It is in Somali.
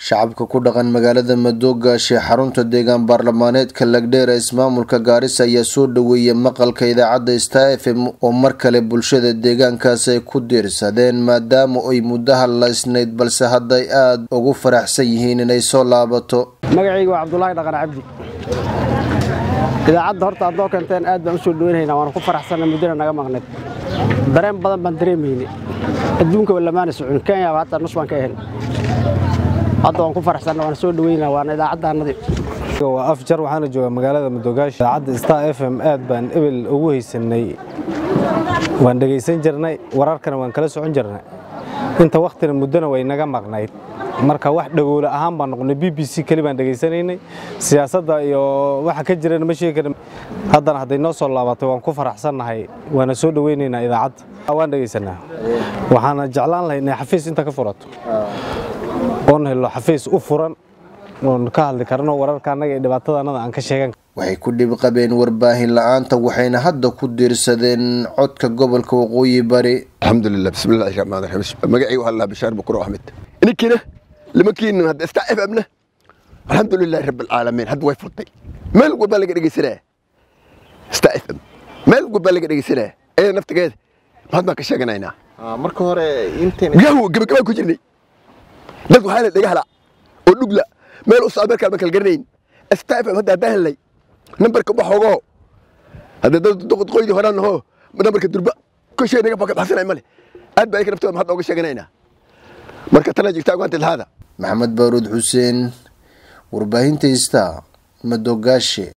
shacabka ku dhaqan magaalada madoogaashe xarunta deegaan baarlamaaneedka lagdheer ee ismaamulka gaarisa ayaa soo dhaweeyay maqalka idaacadda star f m oo mar kale bulshada deegaankaas ay ku diirsadeen maadaama ay muddo hadlaysnayd balse hadday aada ugu faraxsan yihiin inay soo laabato magacayga waa cabdulaahi dhaqan cabdi idaacadda horta aad noo keenteen aad baan u soo dhaweynaynaa waana ku faraxsanna muddana naga maqneed dareen badan baan dareemaynay adduunkaba lamaana socon kenyaba hataa nus baan ka ahayn hadda waan ku faraxsanna waana soo dhaweynaa waana idaacaddaannadii waa afjar waxaana joogaa magaalada madogaash idaacadda star f m aad baan ebel ugu haysanay waan dhegaysan jirnay wararkana waan kala socon jirnay inta wakhtina muddona way naga maqnayd marka wax dhagoole ahaan baan noqonay b b c keli baan dhegaysanaynay siyaasadda iyo waxa ka jirana ma sheegi karin haddana hadday noo soo laabatay waan ku faraxsannahay waana soo dhoweynaynaa idaacadda waan dhegaysanaa waxaana jeclaan lahay inay xafiis inta ka furato oon helo xafiis u furan oon ka hadli karno wararka annaga iyo dhibaatada annada aan ka sheegan waxay ku dhib qabeen warbaahin la-aanta waxayna hadda ku diirsadeen codka gobolka waqooyi bari alxamdulilah bismillahi raxmaan raxiim magacaygu waxaa lahaa bashaar bukuro axmed ininkina lama keenin hadda star f m na alxamdulilahi rabbi alcaalamiin hadda way furtay meel walbaa laga dhegeysanaya star f m meel walbaa laga dhegeysanaya ee naftigeeda maxaad baan ka sheeganaynaa marka hore inteen gahu gabagabaan ku jirnay dad waxaa la dhega hala oo dhugla meel u socda markaan ma kala garanayn star f m hadda haddaan helnay nambarka waxoogoo hadda dad doqodqoydii horaan naho nambarka durba koshee naga baka baxsanay male aad baa ika naftooda maxaad ooga sheeganaynaa marka tana jirta agoanta lahaada maxamed baaruud xuseen warbaahinta ista madoogaashe